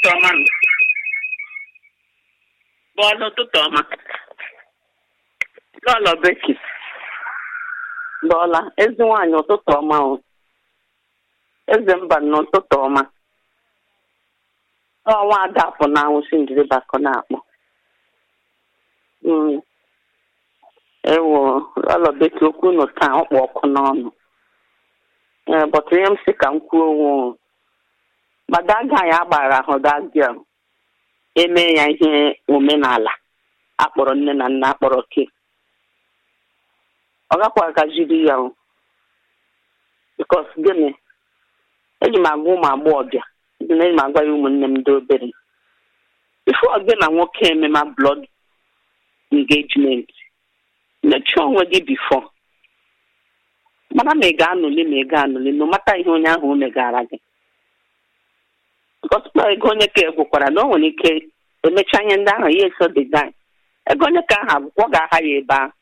ọma nụ. bọọlụ ụtụtụ ọma lọlọ beki bọọla ezi nwaanyị ụtụtụ ọma o eze mba n'ụtụtụ ọma ọnwa adapụ na anwụsị njiri bakọ na-akpọ Mm. ewo lọlọ beki okwu unu taa ọkpụ ọkụ n'ọnụ ee bọtụ ihe m si ka m kwuo onwe o madaga ya agbara ahụ dagịa eme ya ihe omenala akpọrọ nne na nna akpọrọ ke ọ gakwa agajiri ya o bikos gịnị eji m agwa ụmụ agbọghọbịa dị na eji m agwa ya ụmụnne m ndị obere ifo gị na nwoke emema blọd engagement mechie onwe gị bifo mana ma ị ga-anụli ma ị ga-anụli no mata ihe onye ahụ o megara gị bikos ego onye ka egwukwara na o nwere ike emecha ihe ndị ahụ ya eso dị guy ego onye ka ahụ akwụkwọ ga-aha ya ebe ahụ